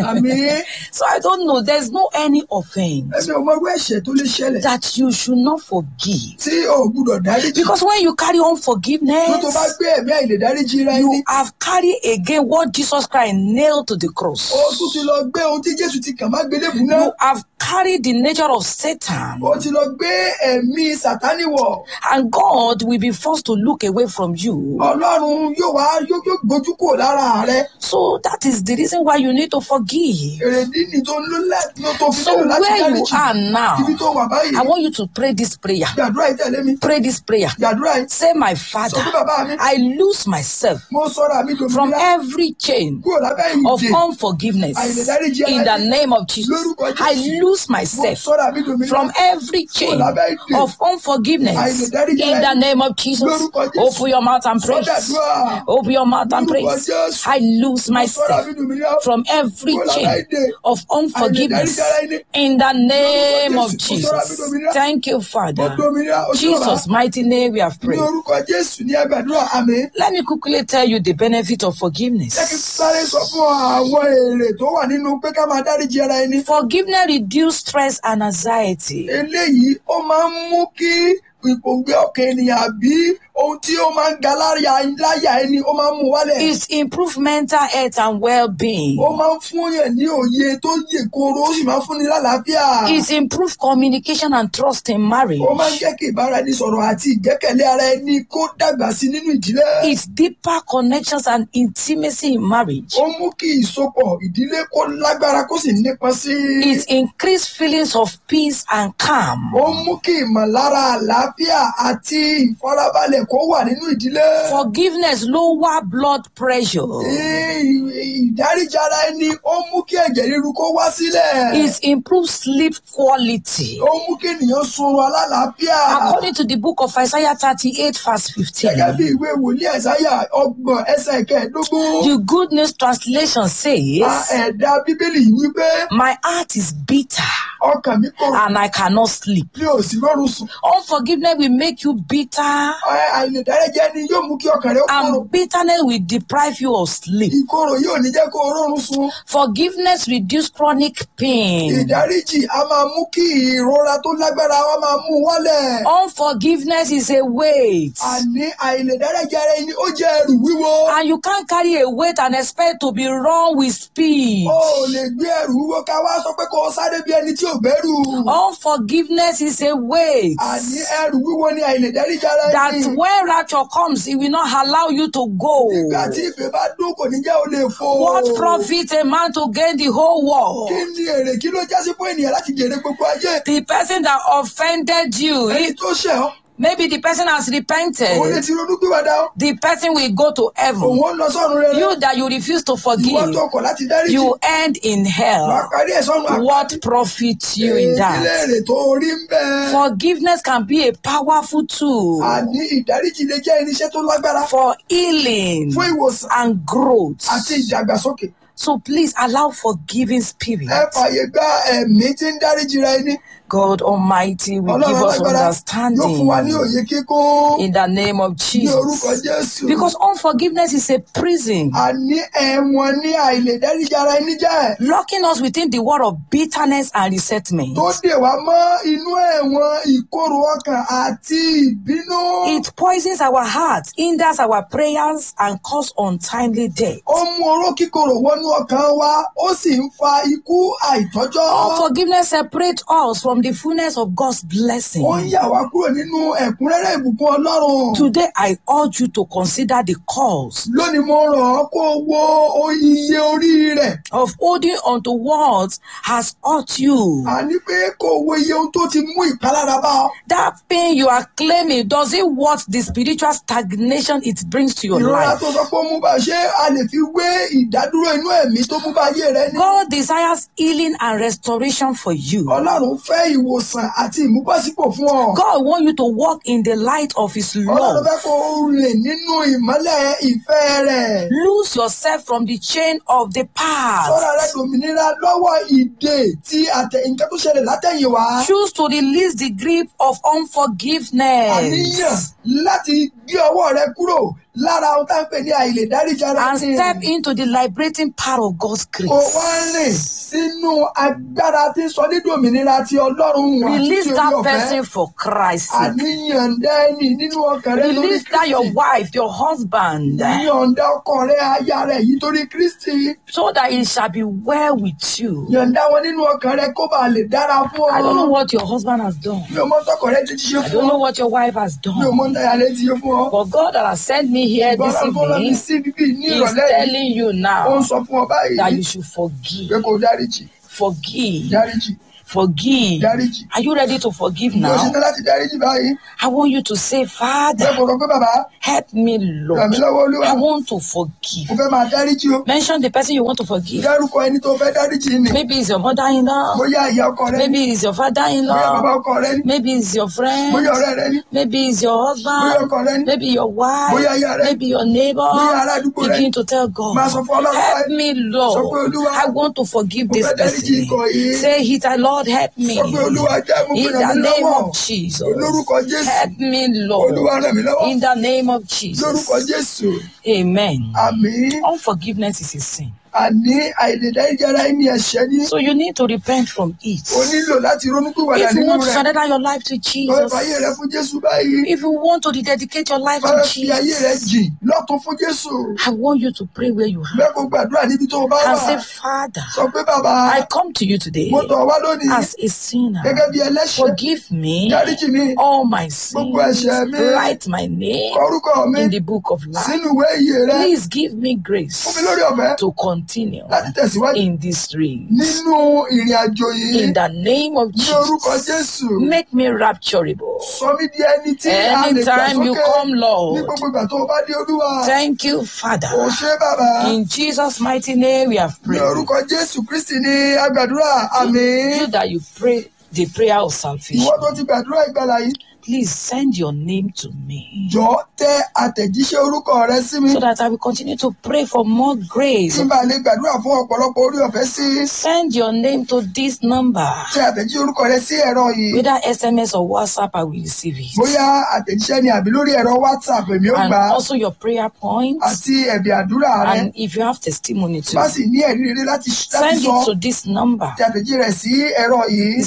Speaker 1: àmì
Speaker 2: so I don't know. There's no any offense
Speaker 1: ẹ̀mí ò mọ irú ẹ̀ṣẹ̀ tó lè ṣẹlẹ̀
Speaker 2: that you should not forgive.
Speaker 1: tí o ò gbúdọ̀ dáríjì.
Speaker 2: Because when you carry on
Speaker 1: tó tó bá
Speaker 2: forgiveness,
Speaker 1: gbé ẹ̀mí àìlè dáríjì ra ẹni.
Speaker 2: you have carried again what Jesus Christ nailed to the cross.
Speaker 1: ó tún ti lọ gbé ohun tí Jésù ti kàn má gbélébùú náà.
Speaker 2: You have carried the nature of Satan.
Speaker 1: ó ti lọ gbé ẹ̀mí Sátánì wọ̀.
Speaker 2: And God will be forced to look away from you.
Speaker 1: Ọlọ́run yóò wá yóò yóò gbójú kúrò lára rẹ.
Speaker 2: So that is the reason why you need to forgive.
Speaker 1: èrèdí ni tó ń lò láti ló tó fi
Speaker 2: So
Speaker 1: nílò láti
Speaker 2: where you
Speaker 1: dáríjì.
Speaker 2: are now,
Speaker 1: ibi tó wà báyìí.
Speaker 2: I want you to pray this prayer.
Speaker 1: gbàdúrà yìí tẹ̀lé mi.
Speaker 2: Pray this prayer.
Speaker 1: gbàdúrà yìí.
Speaker 2: Say, My
Speaker 1: sọ
Speaker 2: Father,
Speaker 1: fún bàbá mi.
Speaker 2: I lose myself
Speaker 1: mo sọ̀rọ̀ àmì
Speaker 2: from
Speaker 1: dòmìnira
Speaker 2: every chain
Speaker 1: kúrò lábẹ́
Speaker 2: of
Speaker 1: ìdè.
Speaker 2: unforgiveness
Speaker 1: Àìlèdáríjì
Speaker 2: in the
Speaker 1: aláìní.
Speaker 2: name of Jesus.
Speaker 1: Lórúkọ Jésù.
Speaker 2: I lose
Speaker 1: mo
Speaker 2: myself
Speaker 1: sọ̀rọ̀ àmì dòmìnira.
Speaker 2: from every chain
Speaker 1: lábẹ́ ìdè.
Speaker 2: of unforgiveness
Speaker 1: Àìlèdáríjì
Speaker 2: in the
Speaker 1: aláìní.
Speaker 2: name of Jesus.
Speaker 1: Lórúkọ Jésù.
Speaker 2: Open your mouth and praise.
Speaker 1: Sọ́dàdúrà.
Speaker 2: Open your mouth and
Speaker 1: Lórúkọ
Speaker 2: praise.
Speaker 1: Jésù.
Speaker 2: I lose
Speaker 1: Mo sọ̀rọ̀
Speaker 2: myself
Speaker 1: àmì dòmìnira.
Speaker 2: from every
Speaker 1: Kúrò lábẹ́
Speaker 2: chain
Speaker 1: ìdè.
Speaker 2: of unforgiveness
Speaker 1: Àìlèdáríjì aláìní.
Speaker 2: in the name
Speaker 1: Lórúkọ
Speaker 2: of
Speaker 1: Jésù. Mo sọ̀rọ̀ àmì
Speaker 2: Jesus.
Speaker 1: dòmìnira.
Speaker 2: Thank you,
Speaker 1: mo
Speaker 2: Father.
Speaker 1: dòmìnira. ó ṣe bàbá.
Speaker 2: Jesus' mighty name we have
Speaker 1: ní
Speaker 2: prayed.
Speaker 1: orúkọ Jésù ní ẹgbàdúrà àmì.
Speaker 2: Let me quickly tell you the benefit of
Speaker 1: jẹ́ kí n
Speaker 2: forgiveness.
Speaker 1: sáré sọ fún ọ àwọn èrè tó wà nínú pé ká máa dáríjì ara ẹni.
Speaker 2: Forgiveness reduces stress and anxiety.
Speaker 1: eléyìí ó máa ń mú kí ìpòǹgbẹ ọkàn ènìyàn àbí ohun tí ó máa ń ga láyà láyà ẹni ó máa ń mú wálẹ̀.
Speaker 2: It improves mental health and well-being.
Speaker 1: ó máa ń fún yàn ní òye tó yè kooro ó sì máa ń fúnni lálàáfíà.
Speaker 2: It improves communication and trust in marriage.
Speaker 1: ó máa ń jẹ́ kí ìbáraẹnisọ̀rọ̀ àti ìgbẹ́kẹ̀lé ara ẹni kó dàgbà sí nínú ìdílé.
Speaker 2: It's deeper connections and intimacy in marriage.
Speaker 1: ó mú kí ìsopọ̀ ìdílé kó lágbára kó sì nípọn sí i.
Speaker 2: It increases feelings of peace and calm.
Speaker 1: ó mú kí ìmọ̀lára àlàáfíà àti ìfarabalẹ̀ kó wà nínú ìdílé.
Speaker 2: Forgiveness lower blood pressure.
Speaker 1: Ì- ìdáríjì ara ẹni ó mú kí ẹ̀jẹ̀ ríru kó wá sílẹ̀.
Speaker 2: It improves sleep quality.
Speaker 1: ó mú kí ènìyàn sunrun alálàáfíà.
Speaker 2: According to the book of Isaiah 38, verse
Speaker 1: gẹ́gẹ́
Speaker 2: 15,
Speaker 1: bí ìwé wòlíì ẹ̀sáyà ọgbọ̀n ẹsẹ̀ kẹẹ̀ẹ́dógún.
Speaker 2: the Good News Translation
Speaker 1: a
Speaker 2: says,
Speaker 1: ẹ̀dá bíbélì yìí wípé
Speaker 2: My heart is bitter
Speaker 1: ọkàn mi kò
Speaker 2: and I cannot sleep.
Speaker 1: mi ò sí lọ́rùn sùn.
Speaker 2: Unforgiveness will make you bitter,
Speaker 1: Ẹ- àìlèdáríjì ẹni yóò mú kí ọkàn rẹ ó kóró.
Speaker 2: and bitterness will deprive you of sleep.
Speaker 1: ìkorò yóò ní jẹ́ kó o rọrùn sùn.
Speaker 2: Forgiveness reduces chronic pain.
Speaker 1: ìdáríjì a máa mú kí ìrora tó lágbára wa máa mú wálẹ̀.
Speaker 2: Unforgiveness is a weight,
Speaker 1: àní àìlèdáríjì ara ẹni ó jẹ́ ẹrù wíwo.
Speaker 2: and you can't carry a weight and expect to be run with speed.
Speaker 1: o ò lè gbé ẹrù wíwo ká wá sọ pé kó o sáré bí ẹni tí ò gbẹ́rù.
Speaker 2: Unforgiveness is a weight
Speaker 1: àní ẹrù wíwo ni àìlèdáríjì ara
Speaker 2: that
Speaker 1: ẹni.
Speaker 2: when rapture comes, it will not allow you to go.
Speaker 1: nígbà tí ìpè bá dún kò ní jẹ́ o lè fò.
Speaker 2: What profit a man to gain the whole world?
Speaker 1: kí ni èrè kí ló jásí fún ènìyàn láti jèrè gbogbo ayé.
Speaker 2: The person that offended you,
Speaker 1: ẹni
Speaker 2: he-
Speaker 1: tó ṣẹ̀ ọ́
Speaker 2: maybe the person has
Speaker 1: òun lè
Speaker 2: repented.
Speaker 1: ti ronú pìwàdà ọ́.
Speaker 2: The person will go to
Speaker 1: òun
Speaker 2: heaven.
Speaker 1: ó lọ sọ́run rere.
Speaker 2: You that you refuse to
Speaker 1: ìwọ
Speaker 2: forgive,
Speaker 1: tó kọ̀ láti dáríjì.
Speaker 2: you end in
Speaker 1: wàá
Speaker 2: hell.
Speaker 1: parí ẹ̀ sọ́run àpárí.
Speaker 2: What profit you in
Speaker 1: Èyí
Speaker 2: that?
Speaker 1: lèrè tó rí ń bẹ́ẹ̀.
Speaker 2: Forgiveness can be a powerful tool
Speaker 1: àní ìdáríjì lè jẹ́ irinṣẹ́ tó lágbára
Speaker 2: for healing
Speaker 1: fún ìwòsàn
Speaker 2: and growth.
Speaker 1: àti ìdàgbàsókè.
Speaker 2: So please allow forgiving
Speaker 1: ẹ
Speaker 2: spirit.
Speaker 1: fààyè gba ẹ̀mí tí ń dáríjì ra ẹni.
Speaker 2: God Almighty will give
Speaker 1: ọlọ́run
Speaker 2: us
Speaker 1: alágbára yóò fún wa ní
Speaker 2: understanding
Speaker 1: òye kíkún
Speaker 2: in the name of
Speaker 1: ní orúkọ
Speaker 2: Jesus.
Speaker 1: Jésù.
Speaker 2: Because unforgiveness is a prison,
Speaker 1: àní ẹ̀wọ̀n ní àìlèdáríjì ara ẹni jẹ́
Speaker 2: locking us within the world of bitterness and resentment.
Speaker 1: tó dè wá mọ́ inú ẹ̀wọ̀n ìkorò ọkàn àti ìbínú.
Speaker 2: It poisons our hearts, hinders our prayers, and causes untimely death.
Speaker 1: ó mú oró kíkorò wọnú ọkàn wa ó sì ń fa ikú àìtọ́jọ́.
Speaker 2: Unforgiveness separates us from the fullness of God's blessing.
Speaker 1: ó ń yà wá kúrò nínú ẹ̀kúnrẹ́rẹ́ ìbùkún Ọlọ́run.
Speaker 2: Today, I urge you to consider the cause
Speaker 1: lónìí mo rọ̀ ọ́ kó o wo o- iye orí rẹ̀
Speaker 2: of holding on to what has hurt you.
Speaker 1: àní pé kó o wo iye ohun tó ti mú ìpalára bá ọ.
Speaker 2: That pain you are claiming, does it worth the spiritual stagnation it brings to your
Speaker 1: ìrora
Speaker 2: life?
Speaker 1: tó sọ pé ó mú bá ṣé a lè fi wé ìdádúró inú ẹ̀mí tó mú bá ayé rẹ ní.
Speaker 2: God desires healing and restoration for you.
Speaker 1: Ọlọ́run fẹ́ ìwòsàn àti ìmúbọ̀sípò fún ọ.
Speaker 2: God wants you to walk in the light of His
Speaker 1: Ọlọ́run
Speaker 2: love.
Speaker 1: fẹ́ kó o rìn nínú ìmọ́lẹ̀ ìfẹ́ rẹ̀.
Speaker 2: Lose yourself from the chain of the
Speaker 1: Sọ́ra
Speaker 2: past.
Speaker 1: rẹ dòmìnira lọ́wọ́ ìdè tí àtẹ nǹkan tó ṣẹlẹ̀ látẹ̀yìnwá.
Speaker 2: Choose to release the grip of
Speaker 1: Àníyàn
Speaker 2: unforgiveness.
Speaker 1: láti gbé ọwọ́ rẹ kúrò lára ohun tá à ń pè ní àìlè dáríjì ara
Speaker 2: and
Speaker 1: ẹni
Speaker 2: step into the liberating power of God's
Speaker 1: kò
Speaker 2: grace.
Speaker 1: wá rìn sínú agbára tí ń sọ nídìí òmìnira ti ọlọ́run àti
Speaker 2: Release
Speaker 1: ti orí
Speaker 2: that
Speaker 1: ọ̀fẹ́
Speaker 2: person for Christ.
Speaker 1: àníyànjẹ ẹni nínú ọkàn rẹ lórí
Speaker 2: Release that your
Speaker 1: kristi
Speaker 2: wife, your husband,
Speaker 1: yọ̀ǹda ọkọ rẹ aya rẹ yìí torí kristi
Speaker 2: so that it shall be well with you.
Speaker 1: yọ̀ǹda wọn nínú ọkàn rẹ kó bàa lè dára fún
Speaker 2: I don't know
Speaker 1: ọ
Speaker 2: what your husband has done.
Speaker 1: mi ò mọ tọkọ rẹ ti ṣe
Speaker 2: I
Speaker 1: fún
Speaker 2: don't
Speaker 1: ọ
Speaker 2: know what your wife has
Speaker 1: mi ò mọ
Speaker 2: done.
Speaker 1: táyà rẹ ti ṣe fún ọ
Speaker 2: But God that has sent me here this
Speaker 1: gbọ́dọ̀ tó lọ mi
Speaker 2: evening
Speaker 1: sí bíbí ní
Speaker 2: is
Speaker 1: ìrọ̀lẹ́ yìí
Speaker 2: telling you
Speaker 1: ó ń
Speaker 2: now
Speaker 1: sọ fún ọ báyìí
Speaker 2: that you should forgive.
Speaker 1: pé kó dáríjì
Speaker 2: Forgive.
Speaker 1: dáríjì
Speaker 2: Forgive.
Speaker 1: dáríjì
Speaker 2: Are you ready to forgive
Speaker 1: mi ò
Speaker 2: now?
Speaker 1: ṣetán láti dáríjì báyìí
Speaker 2: I want you to say,
Speaker 1: pé
Speaker 2: Father,
Speaker 1: kò sọ pé bàbá
Speaker 2: help me,
Speaker 1: ràn
Speaker 2: Lord.
Speaker 1: mí lọ́wọ́ olúwa
Speaker 2: I want to
Speaker 1: mo
Speaker 2: forgive.
Speaker 1: fẹ́ máa dáríjì o
Speaker 2: Mention the person you want to forgive.
Speaker 1: dárúkọ ẹni tó fẹ́ dáríjì ni
Speaker 2: Maybe it's your mother-in-law.
Speaker 1: bóyá ìyá ọkọ rẹ ni
Speaker 2: Maybe it's your
Speaker 1: bóyá bàbá
Speaker 2: father-in-law.
Speaker 1: ọkọ rẹ ni
Speaker 2: Maybe it's your friend.
Speaker 1: bóyá ọ̀rẹ́ rẹ ni
Speaker 2: Maybe it's your
Speaker 1: bóyá
Speaker 2: husband.
Speaker 1: ọkọ rẹ ni
Speaker 2: Maybe your wife.
Speaker 1: Bóyá ìyá rẹ.
Speaker 2: Maybe your neighbor.
Speaker 1: Bóyá ará àdúgbò rẹ.
Speaker 2: Begin to tell God,
Speaker 1: Máa sọ fún Ọlọ́run
Speaker 2: help
Speaker 1: báyìí.
Speaker 2: me,
Speaker 1: Sọ pé,
Speaker 2: Lord.
Speaker 1: Olúwa,
Speaker 2: I want to forgive
Speaker 1: mo
Speaker 2: this
Speaker 1: fẹ́ dáríjì
Speaker 2: person.
Speaker 1: ikọ̀ yìí.
Speaker 2: Say it, Lord, help me.
Speaker 1: sọ pé olúwa jẹ́ mú
Speaker 2: In
Speaker 1: ràn
Speaker 2: the
Speaker 1: mí
Speaker 2: name
Speaker 1: lọ́wọ́
Speaker 2: of Jesus.
Speaker 1: lórúkọ jésù
Speaker 2: Help me, Lord.
Speaker 1: olúwa ràn mí lọ́wọ́
Speaker 2: In the name of Jesus.
Speaker 1: lórúkọ jésù
Speaker 2: Amen.
Speaker 1: àmín
Speaker 2: Unforgiveness is a sin.
Speaker 1: àní àìlèdáríjì ara ẹni ẹ̀ṣẹ̀ ni
Speaker 2: So you need to repent from it.
Speaker 1: o nílò láti ronúpìwàdà
Speaker 2: If you
Speaker 1: nínú
Speaker 2: want to
Speaker 1: rẹ̀
Speaker 2: surrender your life to
Speaker 1: lọ
Speaker 2: Jesus,
Speaker 1: ìfàyè rẹ fún jésù báyìí
Speaker 2: if you want to rededicate your life
Speaker 1: fẹ́
Speaker 2: to
Speaker 1: fi ayé rẹ
Speaker 2: Jesus,
Speaker 1: jìn lọ́tún fún jésù
Speaker 2: I want you to pray where you are
Speaker 1: bẹ́ẹ̀ kó gbàdúrà níbi tó o bá wà
Speaker 2: and say, Father,
Speaker 1: sọ pé bàbá
Speaker 2: I come to you today
Speaker 1: mo tọ̀ wá lónìí
Speaker 2: as a sinner.
Speaker 1: gẹ́gẹ́ bí ẹlẹ́ṣẹ̀
Speaker 2: Forgive me
Speaker 1: dáríjì mi
Speaker 2: all my
Speaker 1: Gbogbo
Speaker 2: sins.
Speaker 1: ẹ̀ṣẹ̀ mi.
Speaker 2: Write my name
Speaker 1: kọrúkọ mi
Speaker 2: in the book of life.
Speaker 1: sínú ìwé ìyè rẹ
Speaker 2: Please give me
Speaker 1: fún mi
Speaker 2: grace
Speaker 1: lórí ọ̀fẹ́
Speaker 2: to continue
Speaker 1: láti tẹ̀síwájú
Speaker 2: in this race.
Speaker 1: nínú ìrìn àjò yìí
Speaker 2: In the name of
Speaker 1: ní orúkọ
Speaker 2: Jesus,
Speaker 1: jésù
Speaker 2: make me rapturable.
Speaker 1: sọ mí di ẹni tí a lè gbà
Speaker 2: Anytime you
Speaker 1: sókè
Speaker 2: come,
Speaker 1: ní
Speaker 2: Lord.
Speaker 1: gbogbo ìgbà tó o bá dé olúwa
Speaker 2: Thank you,
Speaker 1: ò
Speaker 2: Father.
Speaker 1: ṣe bàbá
Speaker 2: In Jesus' mighty name, we have
Speaker 1: ní
Speaker 2: prayed.
Speaker 1: orúkọ jésù kristi ní agbàdúrà àmín
Speaker 2: You that you pray the prayer of
Speaker 1: ìwọ
Speaker 2: salvation,
Speaker 1: tó ti gbàdúrà ìgbàlà yìí
Speaker 2: please send your name to me
Speaker 1: jọ tẹ àtẹ̀jíṣẹ́ orúkọ rẹ sí mi
Speaker 2: so that I will continue to pray for more grace.
Speaker 1: kí n bá lè gbàdúrà fún ọ̀pọ̀lọpọ̀ orí ọ̀fẹ́ sí
Speaker 2: Send your name to this number.
Speaker 1: tẹ àtẹ̀jíṣẹ́ orúkọ rẹ sí ẹ̀rọ yìí
Speaker 2: Whether SMS or WhatsApp, I will receive it.
Speaker 1: bóyá àtẹ̀jíṣẹ́ ni àbí lórí ẹ̀rọ whatsapp èmi ó
Speaker 2: And
Speaker 1: gbà á
Speaker 2: also your prayer points.
Speaker 1: àti ẹ̀bì àdúrà rẹ
Speaker 2: And if you have testimony too,
Speaker 1: bá sì ní ẹ̀rí rere láti láti
Speaker 2: send
Speaker 1: sọ
Speaker 2: it to this number
Speaker 1: tẹ àtẹ̀jíṣẹ́ rẹ sí ẹ̀rọ yìí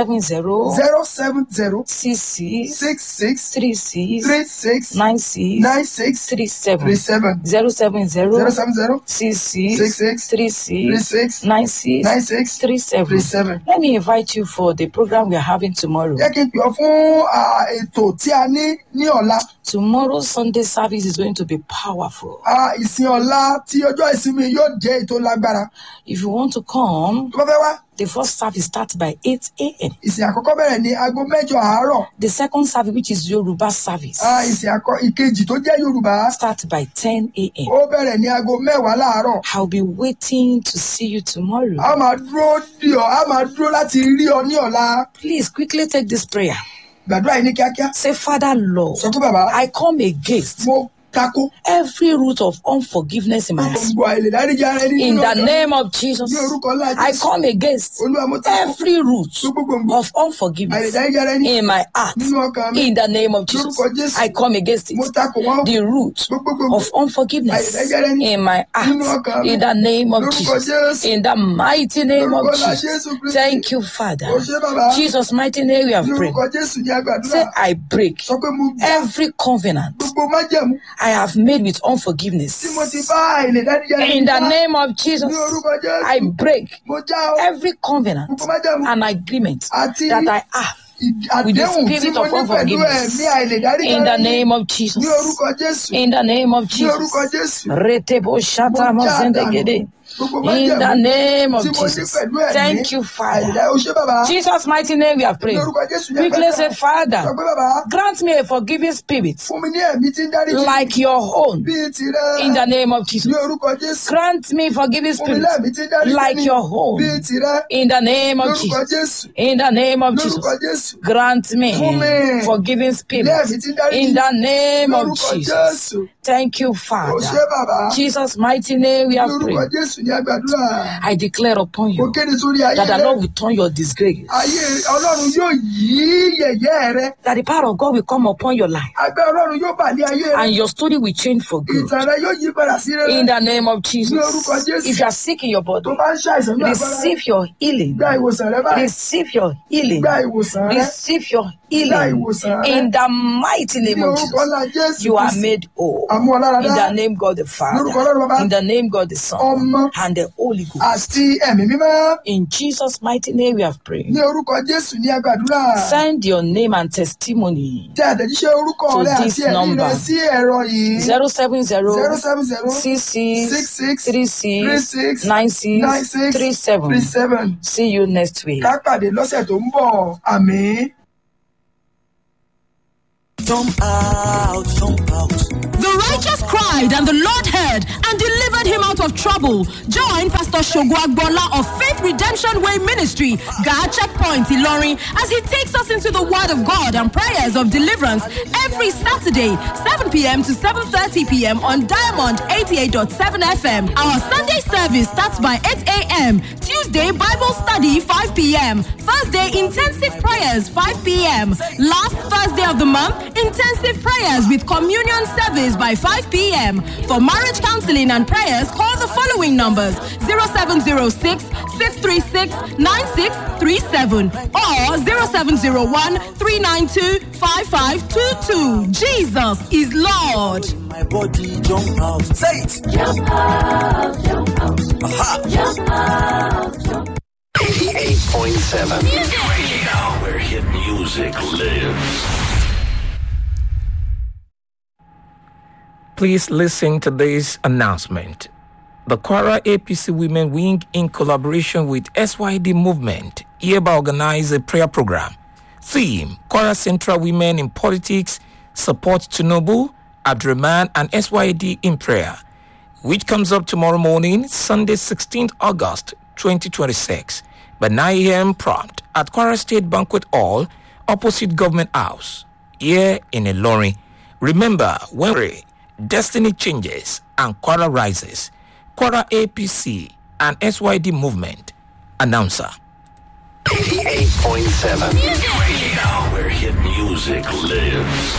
Speaker 2: 070
Speaker 1: zero seven zero
Speaker 2: 66
Speaker 1: six six
Speaker 2: 36
Speaker 1: three six
Speaker 2: 96
Speaker 1: nine six
Speaker 2: 37
Speaker 1: three seven
Speaker 2: 070
Speaker 1: zero seven zero
Speaker 2: 66
Speaker 1: Six six
Speaker 2: 36
Speaker 1: three six
Speaker 2: 96
Speaker 1: nine six
Speaker 2: 37.
Speaker 1: three seven.
Speaker 2: Let me invite you for the program we are having tomorrow.
Speaker 1: jẹ́ kí n pè ọ́ fún ah, ètò tí a ní ní ọ̀la
Speaker 2: Tomorrow's Sunday service is going to be powerful.
Speaker 1: Ah, ìsìn ọ̀la tí ọjọ́ ìsinmi yóò jẹ́ ètò lágbára
Speaker 2: If you want to come,
Speaker 1: tó bá fẹ́ wá
Speaker 2: the first service starts by 8 a.m.
Speaker 1: ìsìn àkọ́kọ́ bẹ̀rẹ̀ ní aago mẹ́jọ àárọ̀
Speaker 2: The second service, which is Yoruba service,
Speaker 1: Ah, ìsìn àkọ́ ìkejì tó jẹ́ yorùbá
Speaker 2: starts by 10 a.m.
Speaker 1: ó bẹ̀rẹ̀ ní aago mẹ́wàá láàárọ̀
Speaker 2: I'll be waiting to see you tomorrow.
Speaker 1: a máa dúró dì ọ́ a máa dúró láti rí ọ ní ọ̀la
Speaker 2: Please quickly take this prayer.
Speaker 1: gbàdúrà yìí ní kíákíá
Speaker 2: Say, Father Lord,
Speaker 1: sọ pé bàbá
Speaker 2: I come against
Speaker 1: mo tako
Speaker 2: every root of unforgiveness in my heart.
Speaker 1: gbogbo àìlèdáríjì ara ẹni
Speaker 2: In
Speaker 1: nínú
Speaker 2: the
Speaker 1: ọkàn.
Speaker 2: name of Jesus,
Speaker 1: ní orúkọ ńlá
Speaker 2: I
Speaker 1: jésù
Speaker 2: come against
Speaker 1: olúwa mo tako
Speaker 2: every root
Speaker 1: gbogbo gbòǹgbò
Speaker 2: of unforgiveness
Speaker 1: àìlèdáríjì ara ẹni
Speaker 2: in my heart.
Speaker 1: nínú ọkàn mi
Speaker 2: In the name of Jesus,
Speaker 1: lórúkọ jésù
Speaker 2: I come against
Speaker 1: mo
Speaker 2: it.
Speaker 1: tako wọn
Speaker 2: The root
Speaker 1: gbogbo gbòǹgbò
Speaker 2: of unforgiveness in my
Speaker 1: nínú
Speaker 2: heart.
Speaker 1: ọkàn mi
Speaker 2: In the name of
Speaker 1: lórúkọ
Speaker 2: Jesus.
Speaker 1: jésù
Speaker 2: In the mighty name
Speaker 1: lórúkọ
Speaker 2: of
Speaker 1: ńlá
Speaker 2: Jesus.
Speaker 1: jésù kristi
Speaker 2: Thank you, Father.
Speaker 1: o ṣé bàbá
Speaker 2: Jesus' mighty name we have
Speaker 1: ní
Speaker 2: prayed.
Speaker 1: orúkọ jésù ní agbàdúrà
Speaker 2: Say, I break
Speaker 1: sọ pé mo já
Speaker 2: every covenant
Speaker 1: gbogbo májẹ̀mú
Speaker 2: I have made with
Speaker 1: tí mo
Speaker 2: unforgiveness.
Speaker 1: ti bá àìlèdáríjì ara ẹni
Speaker 2: In the
Speaker 1: já
Speaker 2: name of Jesus,
Speaker 1: ní orúkọ
Speaker 2: I
Speaker 1: jésù
Speaker 2: break
Speaker 1: mo já ọ
Speaker 2: every covenant
Speaker 1: gbogbo májẹ̀mú
Speaker 2: and agreement
Speaker 1: àti
Speaker 2: that I have
Speaker 1: ì-
Speaker 2: with the
Speaker 1: àdéhùn tí
Speaker 2: spirit
Speaker 1: mo
Speaker 2: of
Speaker 1: ní pẹ̀lú
Speaker 2: unforgiveness.
Speaker 1: ẹ̀mí àìlèdáríjì
Speaker 2: in
Speaker 1: ara
Speaker 2: the
Speaker 1: ẹni
Speaker 2: name of Jesus.
Speaker 1: ní orúkọ jésù
Speaker 2: In the name of
Speaker 1: ní orúkọ
Speaker 2: Jesus.
Speaker 1: jésù
Speaker 2: Retebo shata
Speaker 1: Mo já
Speaker 2: mazendegede.
Speaker 1: gbogbo
Speaker 2: In the
Speaker 1: májẹ̀mú
Speaker 2: name of
Speaker 1: tí mo ní
Speaker 2: Jesus.
Speaker 1: pẹ̀lú ẹ̀mí
Speaker 2: Thank you, Father.
Speaker 1: àìlèdá o ṣé bàbá
Speaker 2: Jesus' mighty name we have
Speaker 1: ní
Speaker 2: prayed.
Speaker 1: orúkọ jésù ní
Speaker 2: Quickly say,
Speaker 1: agbàdúrà sọ
Speaker 2: Father,
Speaker 1: pé bàbá
Speaker 2: grant me a forgiving spirit
Speaker 1: fún mi ní ẹ̀mí tí ń dáríjì
Speaker 2: like your own
Speaker 1: bíi tirẹ̀
Speaker 2: in the name of
Speaker 1: ní
Speaker 2: Jesus.
Speaker 1: orúkọ jésù
Speaker 2: Grant me forgiving
Speaker 1: fún mi
Speaker 2: spirit
Speaker 1: lẹ́mí tí ń dáríjì
Speaker 2: like
Speaker 1: ní
Speaker 2: your own
Speaker 1: bíi tirẹ̀
Speaker 2: in the name of
Speaker 1: lórúkọ
Speaker 2: Jesus.
Speaker 1: jésù
Speaker 2: In the name of
Speaker 1: lórúkọ
Speaker 2: Jesus.
Speaker 1: jésù
Speaker 2: Grant
Speaker 1: Fún mi.
Speaker 2: me forgiving spirit
Speaker 1: lẹ́mí tí ń dáríjì
Speaker 2: in the name of
Speaker 1: lórúkọ
Speaker 2: Jesus.
Speaker 1: jésù
Speaker 2: Thank you,
Speaker 1: o ṣé
Speaker 2: Father.
Speaker 1: bàbá
Speaker 2: Jesus' mighty name we have
Speaker 1: lórúkọ
Speaker 2: prayed.
Speaker 1: jésù ní ní àgbàdúrà
Speaker 2: I declare upon
Speaker 1: mo
Speaker 2: you
Speaker 1: kéde sórí ayé
Speaker 2: that the
Speaker 1: rẹ
Speaker 2: Lord will turn your disgrace,
Speaker 1: ayé ọlọ́run yóò yí yẹ̀yẹ́ rẹ
Speaker 2: that the power of God will come upon your life,
Speaker 1: agbẹ́ ọlọ́run yóò bà lé ayé rẹ
Speaker 2: and your story will change for good.
Speaker 1: ìtàn rẹ yóò yí padà sí rere
Speaker 2: In the name of Jesus.
Speaker 1: Ní orúkọ Jésù.
Speaker 2: If you are sick in your body,
Speaker 1: tó bá ń ṣàìsàn ní agbára rẹ
Speaker 2: receive your healing.
Speaker 1: gba ìwòsàn rẹ báyìí
Speaker 2: Receive your healing.
Speaker 1: gba ìwòsàn rẹ
Speaker 2: Receive your
Speaker 1: Gba
Speaker 2: healing.
Speaker 1: ìwòsàn rẹ.
Speaker 2: In the mighty
Speaker 1: ní
Speaker 2: name of
Speaker 1: orúkọ ńlá
Speaker 2: Jesus.
Speaker 1: jésù
Speaker 2: You are
Speaker 1: Kristi.
Speaker 2: made whole.
Speaker 1: àmú ọlára
Speaker 2: In
Speaker 1: dá
Speaker 2: the name God the
Speaker 1: Lórúkọ Ọlọ́run Baba.
Speaker 2: Father. In the name God the Son.
Speaker 1: Ọmọ.
Speaker 2: And the Holy Ghost.
Speaker 1: àti ẹ̀mí mímọ́
Speaker 2: In Jesus' mighty name we have prayed.
Speaker 1: ní orúkọ jésù ní àgbàdúrà
Speaker 2: Send your name and testimony.
Speaker 1: tẹ àtẹ̀jíṣẹ́ orúkọ
Speaker 2: To
Speaker 1: rẹ
Speaker 2: this
Speaker 1: àti ẹ̀rí rẹ
Speaker 2: number.
Speaker 1: sí ẹ̀rọ yìí
Speaker 2: 070
Speaker 1: zero seven zero
Speaker 2: 66
Speaker 1: 66
Speaker 2: 36
Speaker 1: 36
Speaker 2: 96
Speaker 1: 96
Speaker 2: 37.
Speaker 1: 37
Speaker 2: See you next week.
Speaker 1: ká pàdé lọ́sẹ̀ tó ń bọ̀ àmín.
Speaker 3: Jump out, jump out.
Speaker 4: The righteous cried, and the Lord heard and delivered him out of trouble. Join Pastor Shogwagbola of Faith Redemption Way Ministry, God Checkpoint Ilorin, as he takes us into the Word of God and prayers of deliverance every Saturday, 7 p.m. to 7:30 p.m. on Diamond 88.7 FM. Our Sunday service starts by 8 a.m. Tuesday Bible study 5 p.m. Thursday intensive prayers 5 p.m. Last Thursday of the month intensive prayers with communion service by 5 p.m. For marriage counseling and prayers, call the following numbers 0706 636 9637 or 0701 392 5522. Jesus is Lord.
Speaker 3: My body jump out. Say it. Jump out, jump out. Aha.
Speaker 5: 88.7 Radio, where hit music lives.
Speaker 6: Please listen to this announcement. The Quara APC Women Wing, in collaboration with SYD Movement, hereby organize a prayer program. Theme Quara Central Women in Politics, Support Tinubu, Abdurrahman, and SYD in Prayer, which comes up tomorrow morning, Sunday, 16th August 2026, by 9 a.m. prompt at Quara State Banquet Hall, opposite Government House, here in Ilorin. Remember, when we pray, destiny changes and Quara rises. Quara APC and SYD movement. Announcer.
Speaker 5: 88.7 Radio, where hit music lives.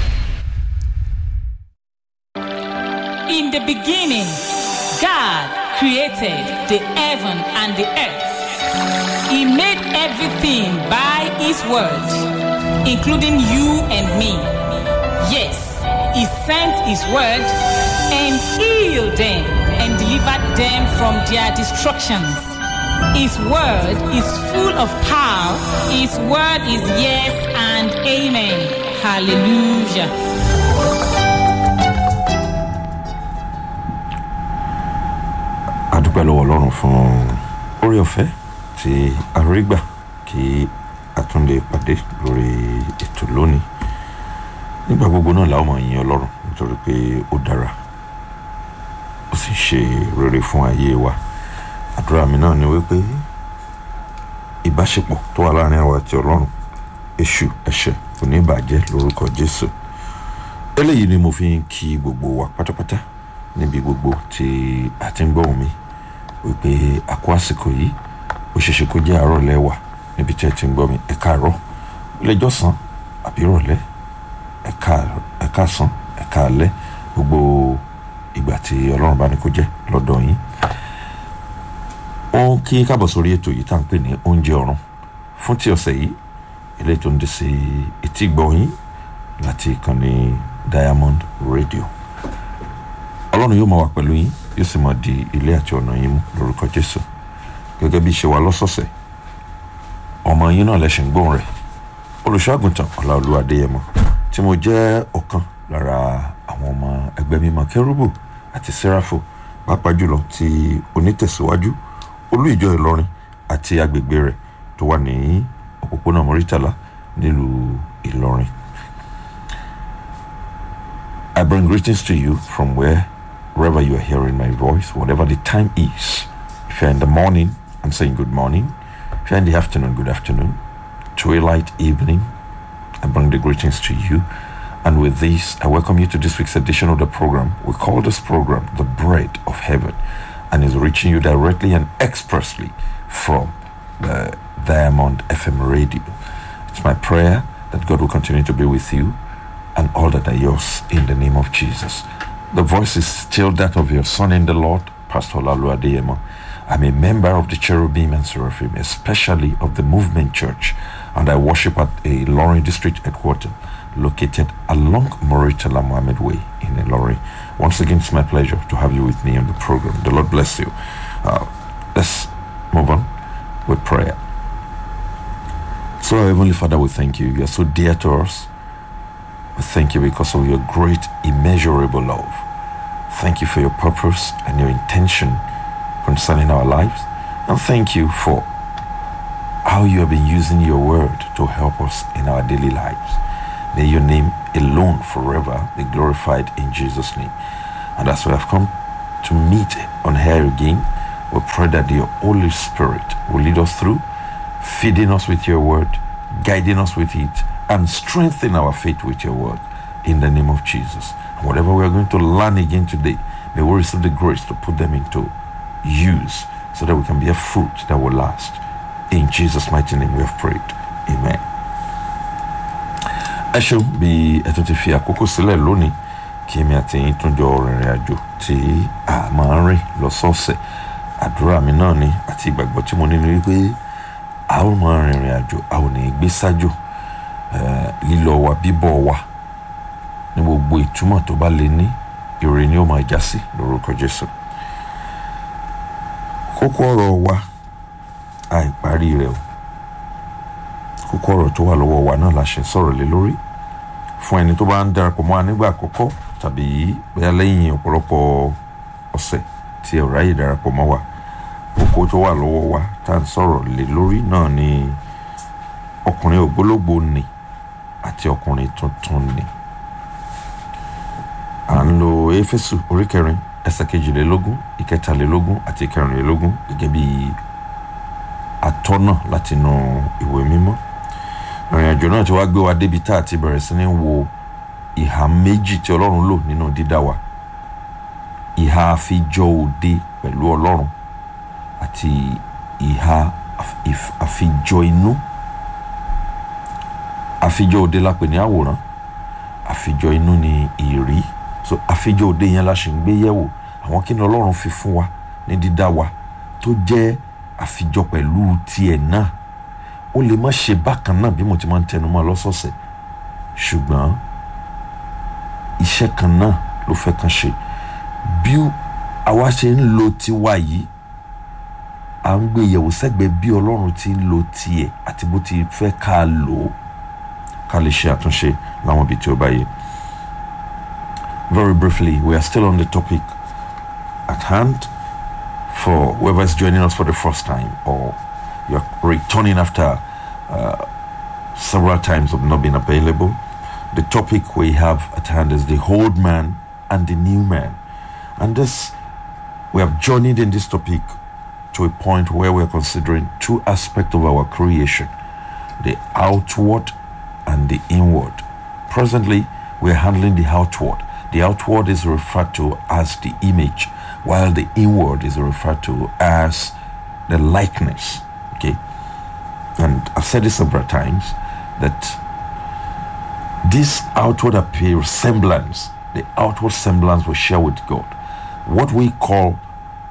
Speaker 7: In the beginning, God created the heaven and the earth. He made everything by His word, including you and me. Yes, He sent His word and healed them and delivered them from their destructions. His word is full of power. His word is yes and amen. Hallelujah.
Speaker 8: a dúpẹ́ lọ́wọ́ ọlọ́run fún orí ọ̀fẹ́ tí a rí gbà kí a tún lè pàdé lórí ètò lónìí nígbà gbogbo náà làwọn máa yin ọlọ́run nítorí pé ó dára ó sì ṣe rere fún ayé wa àdúrà mi náà ni wípé ìbáṣepọ̀ tó wà láàrin àwa àti ọlọ́run èṣù ẹ̀ṣẹ̀ kò ní bàjẹ́ lórúkọ jésù eléyìí ni mo fi ń kí gbogbo wa pátápátá níbi gbogbo tí a ti ń gbọ́ mi wípé àkó àsìkò yìí ó ṣeéṣe kó jẹ́ àárọ̀ lẹ́wà níbi tí ẹ ti ń gbọ́ mi ẹ káàárọ̀ lẹ́jọ́ sàn àbí ìrọ̀lẹ́ ẹ káàárọ̀ ẹ káàsán ẹ káalẹ́ gbogbo ìgbà tí ọlọ́run bá ní kó jẹ́ lọ́dọ̀ yín ó kí káàbọ̀ sórí ètò yìí tá à ń pè ní oúnjẹ ọ̀run fún ti ọ̀sẹ̀ yìí eléyìí tó ń dé sí etí gbọ́ yín láti ìkànnì diamond radio ọlọ́run yóò máa wà pẹ̀lú yín yóò sì máa di ilé àti ọ̀nà yín mú lórúkọ jésù gẹ́gẹ́ bí ṣe wà lọ́sọ̀ọ̀sẹ̀ ọmọ yín náà lẹ́sìn gbóhùn rẹ̀ olùṣọ́àgùntàn ọláolúwa adéyẹmọ tí mo jẹ́ ọ̀kan lára àwọn ọmọ ẹgbẹ́ mímọ́ kérúbù àti sẹ́ráfò pàápàá jùlọ ti onítẹ̀síwájú olú ìjọ ìlọrin àti agbègbè rẹ̀ tó wà ní òpópónà mọ́rítàlá nílùú ìlọrin. I bring greetings to you from wherever you are hearing my voice, whatever the time is. If you're in the morning, I'm saying good morning. If you're in the afternoon, good afternoon. Twilight, evening, I bring the greetings to you. And with this, I welcome you to this week's edition of the program. We call this program The Bread of Heaven. and is reaching you directly and expressly from the Diamond FM radio. It's my prayer that God will continue to be with you and all that are yours in the name of Jesus. The voice is still that of your son in the Lord, Pastor Lalu Adeyemo. I'm a member of the Cherubim and Seraphim, especially of the Movement Church, and I worship at a Lorry District headquarters located along Moritala Mohammed Way in Ilori. Once again, it's my pleasure to have you with me on the program. The Lord bless you. Uh, let's move on with prayer. So, Heavenly Father, we thank you. You are so dear to us. We thank you because of your great, immeasurable love. Thank you for your purpose and your intention concerning our lives. And thank you for how you have been using your word to help us in our daily lives. May your name alone forever be glorified in Jesus' name. And as we have come to meet on here again, we pray that your Holy Spirit will lead us through, feeding us with your word, guiding us with it, and strengthen our faith with your word in the name of Jesus. And whatever we are going to learn again today, may we receive the grace to put them into use so that we can be a fruit that will last. In Jesus' mighty name we have prayed. Amen. ẹ ṣeun bí ẹ tún ti fi àkókò sílẹ̀ lónìí kí èmi àti yín tún jọ rìnrìn àjò tí a máa ń rìn lọ́sọ̀ọ̀sẹ̀ àdúrà mi náà ni àti ìgbàgbọ́ tí mo ní ni wípé a ó máa rìnrìn àjò a ò ní gbé sájò eh, lílọ wa bíbọ̀ wa ní gbogbo ìtumọ̀ tó bá lè ní ire ni ó máa já sí lórúkọ Jésù kókó ọ̀rọ̀ wa àìparí rẹ̀ o kókó ọ̀rọ̀ tó wà lọ́wọ́ wa náà la ṣe sọ̀rọ̀ lé lórí fún ẹni tó bá ń darapọ̀ mọ́ wa nígbà àkọ́kọ́ tàbí bóyá lẹ́yìn ọ̀pọ̀lọpọ̀ ọ̀sẹ̀ tí ẹ ò ráyè darapọ̀ mọ́ wa kókó tó wà lọ́wọ́ wa tá à ń sọ̀rọ̀ lé lórí náà ni ọkùnrin ògbólógbò ni àti ọkùnrin tuntun ni à ń lo éfésù orí kẹrin ẹsẹ̀ kejìlélógún ìkẹtàlélógún àti ìkẹrìnlélógún gẹ́gẹ́ bí atọ́nà látinú ìwé mímọ́ ìrìn àjò náà ti wá gbé wa débi tá a ti bẹ̀rẹ̀ sí ní wo ìhà méjì tí ọlọ́run lò nínú dídá wa ìhà àfijọ́ òde pẹ̀lú ọlọ́run àti ìhà àf- ìf- àfijọ́ inú àfijọ́ òde la pè ní àwòrán àfijọ́ inú ni ìrí so àfijọ́ òde yẹn la ṣì ń gbé yẹ̀wò àwọn kí ni ọlọ́run fi fún wa ní dídá wa tó jẹ́ àfijọ́ pẹ̀lú tiẹ̀ náà ó lè má ṣe bákan náà bí mo ti máa ń tẹnu mọ́ lọ́sọ̀ọ̀sẹ̀ ṣùgbọ́n iṣẹ́ kan náà ló fẹ́ kan ṣe bí àwa ṣe ń lo tiwa yìí à ń gbé yẹ̀wò sẹ́gbẹ̀ẹ́ bí ọlọ́run ti ń lo tiẹ̀ àti bó ti fẹ́ ká lò ó ká lè ṣe àtúnṣe láwọn ibi tí ó bá yẹ. Very briefly, we are still on the topic at hand for whoever is joining us for the first time or you're returning after uh, several times of not being available. The topic we have at hand is the old man and the new man. And this, we have journeyed in this topic to a point where we're considering two aspects of our creation the outward and the inward. Presently, we're handling the outward. The outward is referred to as the image, while the inward is referred to as the likeness. Okay? And I've said this several times that this outward appear semblance, the outward semblance we share with God, what we call,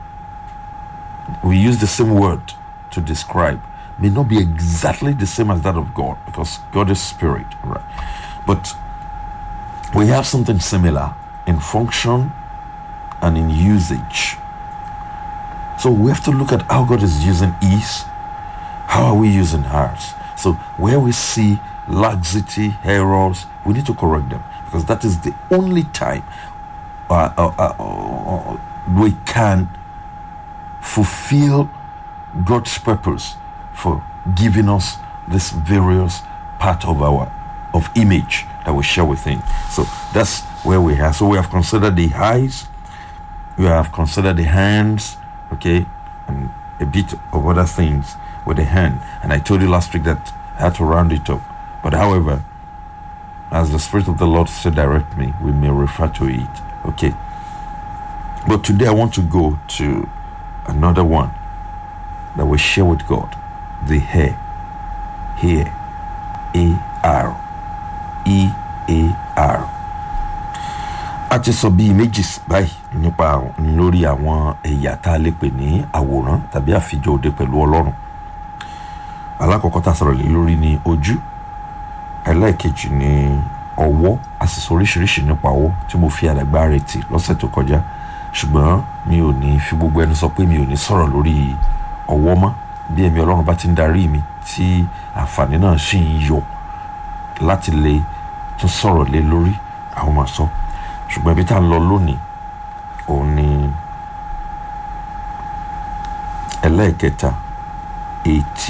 Speaker 8: we use the same word to describe, may not be exactly the same as that of God because God is spirit, right? But we have something similar in function and in usage. So we have to look at how God is using ease, how are we using ours? So where we see laxity, errors, we need to correct them because that is the only time uh, uh, uh, uh, we can fulfill God's purpose for giving us this various part of our of image that we share with Him. So that's where we are. So we have considered the eyes, we have considered the hands, okay, and a bit of other things with the hand. And I told you last week that I had to round it up. But however, as the Spirit of the Lord said, direct me, we may refer to it. Okay. But today I want to go to another one that we share with God. The hair. Here. A R. E A R. A ti sọ bíi méjì s- báyìí nípa àwọn- lórí àwọn ẹ̀yà tá a lè pè ní àwòrán tàbí àfijọ́ òde pẹ̀lú Ọlọ́run. Alákọ̀ọ́kọ́ tá a sọ̀rọ̀ lé lórí ni ojú. Ẹlẹ́ẹ̀kejì ni ọwọ́ a sì sọ oríṣiríṣi nípa ọwọ́ tí mo fi àdàgbà rẹ̀ tì lọ́sẹ̀ tó kọjá ṣùgbọ́n mi ò ní fi gbogbo ẹnu sọ pé mi ò ní sọ̀rọ̀ lórí ọwọ́ mọ́ bí ẹ̀mí ọlọ́run bá ti ń darí mi tí àǹfààní náà sì ń yọ láti lè tún sọ̀rọ̀ lé lórí àwọn máa sọ ṣùgbọ́n ibi tá a ń lọ lónìí òun ni ẹlẹ́ẹ̀kẹta etí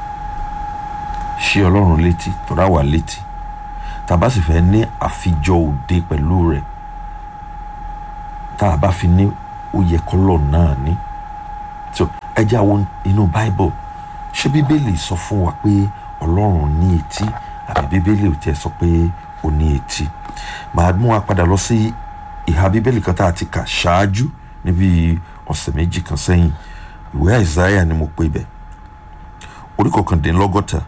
Speaker 8: ṣé ọlọ́run létí tó dá wà létí tàbá sì fẹ́ ní àfijọ́ òde pẹ̀lú rẹ̀ tá a bá fi ní ó yẹ kọ́lọ̀ náà ní so ẹ jẹ́ àwọn inú bible ṣé bíbélì sọ fún wa pé ọlọ́run ní etí àbí bíbélì ò tiẹ̀ sọ pé ó ní etí màá mú wa padà lọ sí ìhà bíbélì kan tá a ti kà ṣáájú níbi ọ̀sẹ̀ méjì kan sẹ́yìn ìwé àìsáyà ni mo pè bẹ̀ orí kọkàndínlọ́gọ́ta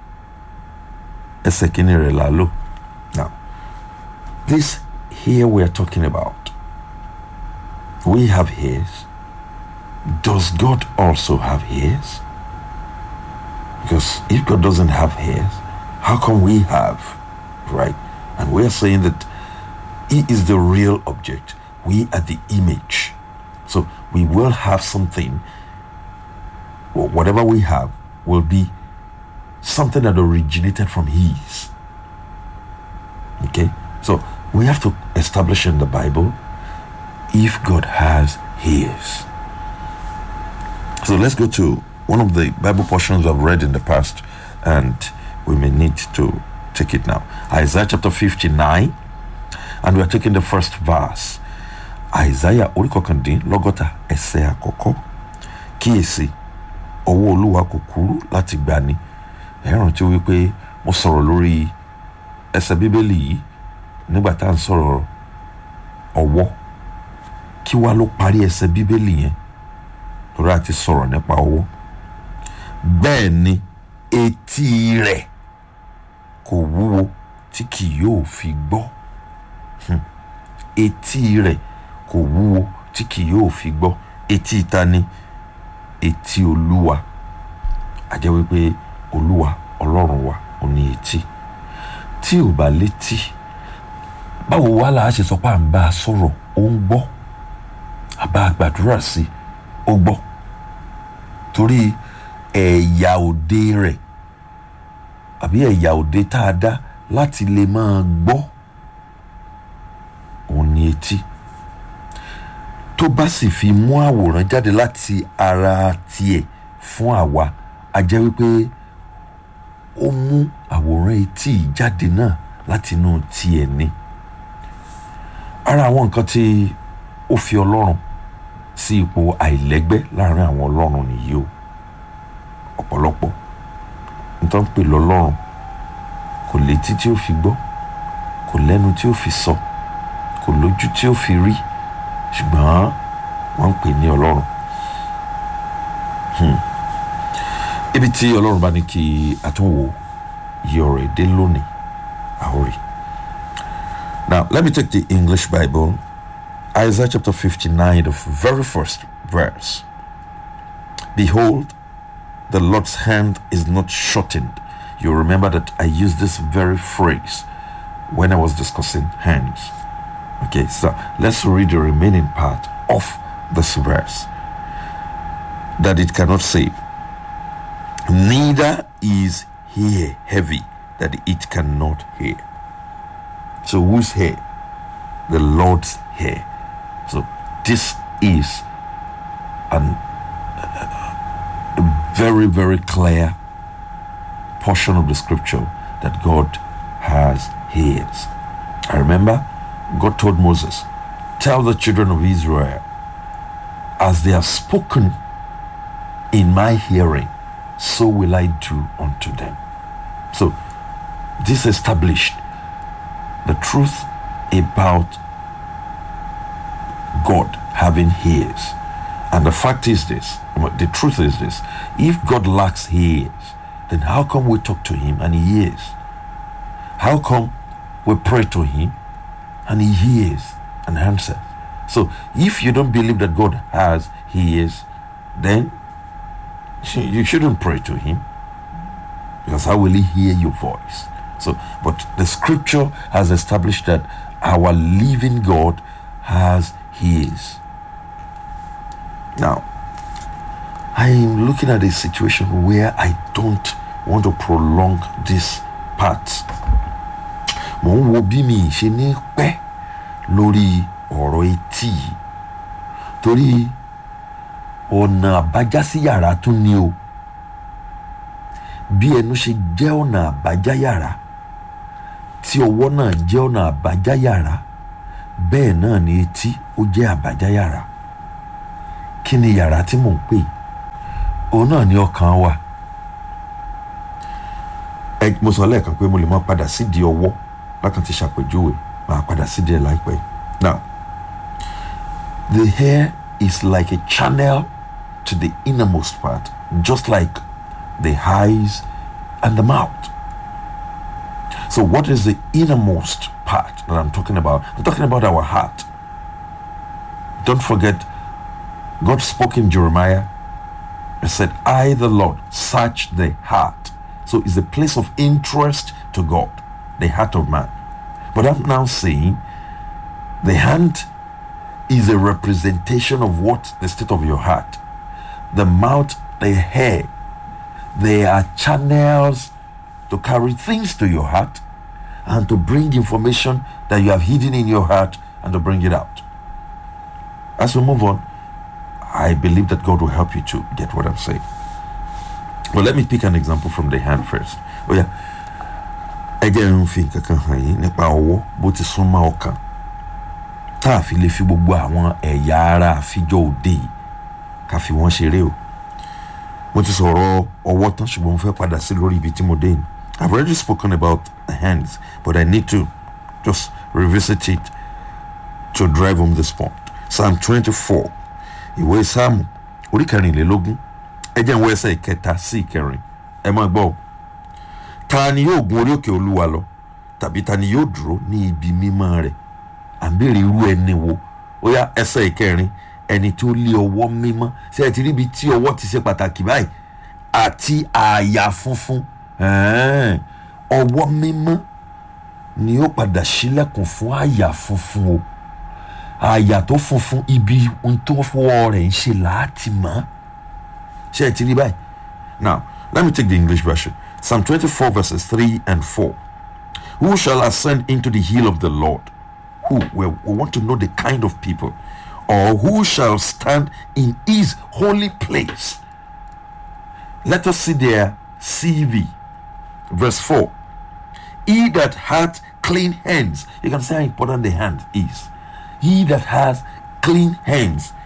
Speaker 8: ẹsẹ̀ kínní rẹ̀ là á lò now this here we are talking about we have ears does God also have ears because if God doesn't have ears how come we have right and we are saying that he is the real object we are the image so we will have something or whatever we have will be something that originated from his okay so we have to establish in the bible if god has his so let's go to one of the bible portions i've read in the past and we may need to take it now isaiah chapter 59 and we are taking the first verse isaiah orí kọkàndínlọ́gọ́ta ẹsẹ̀ àkọ́kọ́ kíyèsí ọwọ́ olúwa kò kúrú láti gbani ẹ rántí wípé mo sọ̀rọ̀ lórí ẹsẹ̀ bíbélì yìí nígbà tá à ń sọ̀rọ̀ ọwọ́ kí wá ló parí ẹsẹ̀ bíbélì yẹn torí a ti sọ̀rọ̀ nípa ọwọ́ bẹ́ẹ̀ ni etí rẹ̀ kò wúwo tí kì yóò fi gbọ́ Hmm. etí rẹ̀ kò wúwo tí kì yóò fi gbọ́ etí ta ni etí olúwa a jẹ́ wípé olúwa ọlọ́run wa ò ní etí tí ò bá létí báwo wá là á ṣe sọ pé à ń bá a sọ̀rọ̀ ó ń gbọ́ àbá a gbàdúrà sí ó gbọ́ torí ẹ̀yà òde rẹ̀ àbí ẹ̀yà òde tá a dá láti lè máa gbọ́ òun ní etí tó bá sì fi mú àwòrán jáde láti ara tiẹ̀ fún àwa a jẹ́ wípé ó mú àwòrán etí yìí jáde náà láti inú tiẹ̀ ni ara àwọn nǹkan tí ó fi ọlọ́run sí ipò àìlẹ́gbẹ́ láàrin àwọn ọlọ́run nìyí o ọ̀pọ̀lọpọ̀ nítorí pé lọ́lọ́run kò létí tí ó fi gbọ́ kò lẹ́nu tí ó fi sọ kò lójú tí ó fi rí ṣùgbọ́n wọ́n ń pè ní ọlọ́run Hmm. ibi tí ọlọ́run bá ní kí àtúnwò yí ọ̀rọ̀ èdè lónìí àórí. now let me take the english bible isaiah chapter fifty-nine the very first verse behold the lord's hand is not shortened you remember that i used this very phrase when i was discussing hands Okay, so let's read the remaining part of this verse. That it cannot save. Neither is here heavy that it cannot hear. So whose hair? The Lord's hair. So this is an, a very, very clear portion of the scripture that God has hairs. I remember God told Moses, Tell the children of Israel, as they have spoken in my hearing, so will I do unto them. So, this established the truth about God having ears And the fact is this the truth is this if God lacks ears, then how come we talk to Him and He hears? How come we pray to Him and He hears and answers? So if you don't believe that God has ears, then you shouldn't pray to Him because how will He hear your voice? So, but the scripture has established that our living God has His. Now, I am looking at a situation where I don't want to prolong this part. Mo ń wo bí mi ṣe ní pẹ́ lórí ọ̀rọ̀ etí yìí torí ọ̀nà àbájá sí yàrá tún ni o bí ẹnu ṣe jẹ́ ọ̀nà àbájá yàrá tí ọwọ́ náà jẹ́ ọ̀nà àbájá yàrá bẹ́ẹ̀ náà ni etí ó jẹ́ àbájá yàrá kí ni yàrá tí mò ń pè òun náà ni ọkàn wa ẹ mo sọ lẹ́ẹ̀kan pé mo lè máa padà sídìí ọwọ́ lákàn ti ṣàpèjúwe máa padà sídìí ẹ̀ láìpẹ́ now the hair is like a channel to the innermost part just like the eyes and the mouth so what is the innermost part that I'm talking about I'm talking about our heart don't forget God spoke in Jeremiah and said, I, the Lord, search the heart. So it's a place of interest to God, the heart of man. But I'm now saying the hand is a representation of what the state of your heart. The mouth, the hair, they are channels to carry things to your heart and to bring information that you have hidden in your heart and to bring it out. As we move on, I believe that God will help you to get what I'm saying. Well, let me pick an example from the hand first. Oh yeah. ẹ jẹ́ ń fi nǹkan kan hàn yín nípa ọwọ́ bó ti sún mọ́ ọkàn tá a fi lè fi gbogbo àwọn ẹ̀yà ara àfijọ́ òde yìí ká fi wọ́n ṣeré o mo ti sọ̀rọ̀ ọwọ́ tán ṣùgbọ́n mo fẹ́ padà sí lórí ibi tí mo dé yìí I've already spoken about the hands but I need to just revisit it to drive home this point Psalm twenty-four ìwé sáàmù orí kẹrìnlélógún ẹ jẹ́ ń wọ ẹsẹ̀ ìkẹta sí ìkẹrin ẹ máa gbọ́ o ta ni yóò gun orí òkè olúwa lọ tàbí ta ni yóò dúró ní ibi mímọ́ rẹ̀ à ń béèrè irú ẹni wo ó yá ẹsẹ̀ ìkẹrin ẹni tó lé ọwọ́ mímọ́ ṣé ẹ ti rí ibi tí ọwọ́ ti ṣe pàtàkì báyìí àti àyà funfun ẹ̀ẹ́n, ọwọ́ mímọ́ ni ó padà ṣílẹ̀kùn fún àyà funfun o àyà tó funfun ibi ohun tó fọwọ́ rẹ̀ ń ṣe láti mọ́ ṣé ẹ ti rí báyìí now let me take the english version psalm twenty-four verses three and four who shall ascend into the hill of the lord who well, we want to know the kind of people or who shall stand in his holy place let us see their cv verse 4 he that hath clean hands you can see how important the hand is he that has clean hands